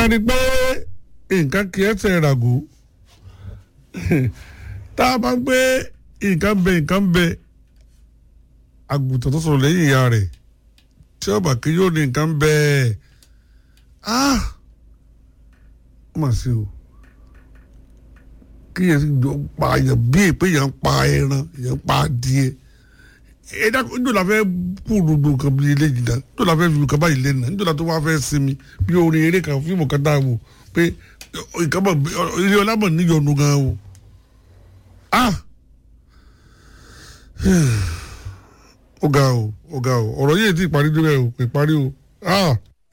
a rí pé nǹkan kì í ẹsẹ̀ ràgó tá a bá ń gbé nǹkan bẹ nǹkan bẹ àgùntàn tó sọ̀rọ̀ lẹ́yìn ìyá rẹ̀ tí ọba kí yóò ní nǹkan bẹ́ẹ̀ ah ó mà sí o kí yẹn jọ pa èèyàn bí èpè yẹn ń pa ẹran yẹn ń pa adìẹ ẹ dákun níjọ́ la fẹ́ kú gbogbo nǹkan bí eléyìí náà níjọ́ la fẹ́ fi nǹkan báyìí lẹ́nu níjọ́ la tó wá fẹ́ sinmi bí orin eré kan fíìmù kan dáa wò pé nǹkan bọ̀ ilé ọlámọ̀ níyọnu gan o ah ó ga o ó ga o ọ̀rọ̀ yìí ti parí débẹ̀ o kò parí o ah.